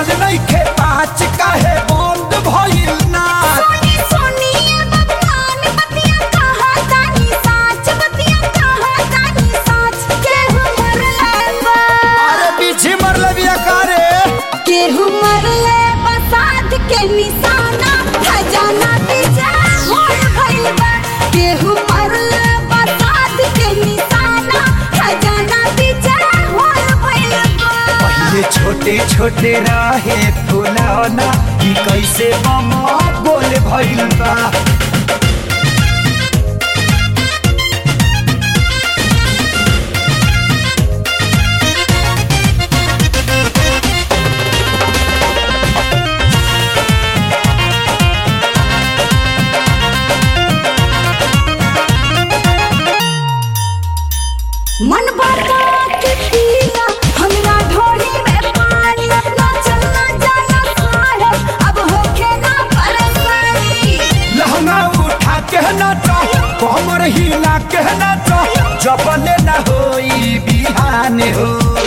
बजल नइखे पाँच काहे बंद भइल नाच सोनी सोनी भगवान बतिया कहा तानी साच बतिया कहा तानी साच केहू मरले बा अरे पीछे मरले बिया कारे केहू मरले बसात के निशाना खजाना पीछे होल भइल बा केहू मरले बसात के निशाना खजाना पीछे होल भइल बा पहिले छोटे छोटे रहे फुलौना ई कैसे बम बोल भइल बा मन बता के पिया हमरा ढोली में पानी ना चलना जाना साहब अब होखे ना परेशानी लहंगा उठा के नाचो कमर हिला के नाचो जबले न होई बिहान हो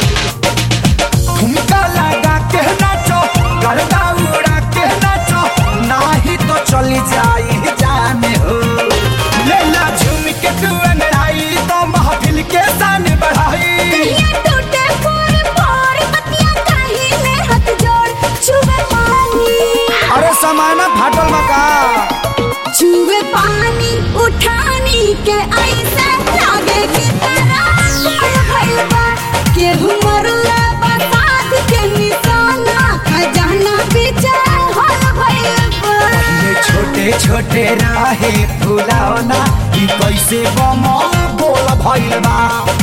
ठुमका लगा के नाचो गर्दा उड़ा के नाचो नाही तो चली जाई जान हो लेला झूम के तू अंगड़ाई तो महफिल के शान बढ़ाई कहिया टूटे फोड़ फोड़ बतिया कहीं में हाथ जोड़ छुए पानी अरे समाना फाटल मका छुए पानी उठानी के ऐसे लागे कि तरह कोई भइल बा केहू मरले बसात के निशाना खजाना पीछे होल भइल बा ये छोटे छोटे रहे फुलौना ई कैसे बम बोल भइल बा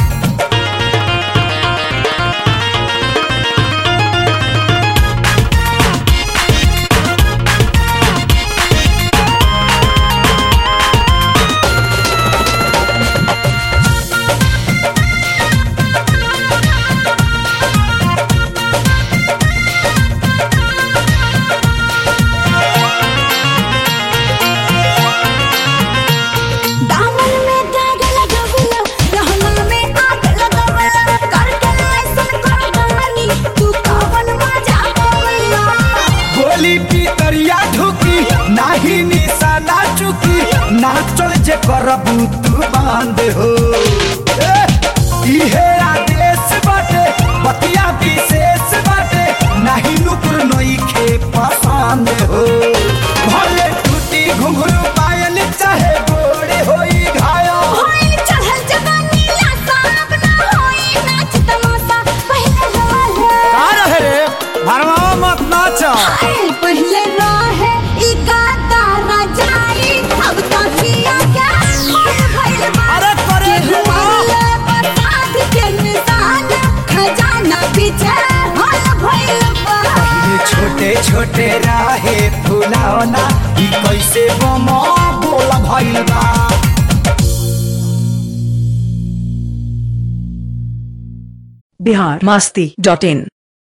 दामन में दाग लगवला रहना में आग लगवला करके ऐसन करदानी तू कवन मजा पावला गोली पितरिया ढुकी नाही निशाना चुकी नाचल जे करबू तू बांध हो ए, इहे आदेश बाटे बतिया विशेष बाटे नाही नुकुर नइखे पसंद हो भले टूटी घुंघरू पायल चाहे गोरे होई घायल होई चढ़ल जवानी ला साहब ना होई नाच तमाशा पहले रहे का रहे रे भरमावा मत नाच आए पहले रहे ई गाता रजाई अब तो किया क्या होल भइल बा अरे करे केहू मरले बसात के निशान खजाना पीछे होल भइल बा ये छोटे छोटे रहे फुलौना ई कैसे बम बोल भइल बा बिहार मस्ती डॉट इन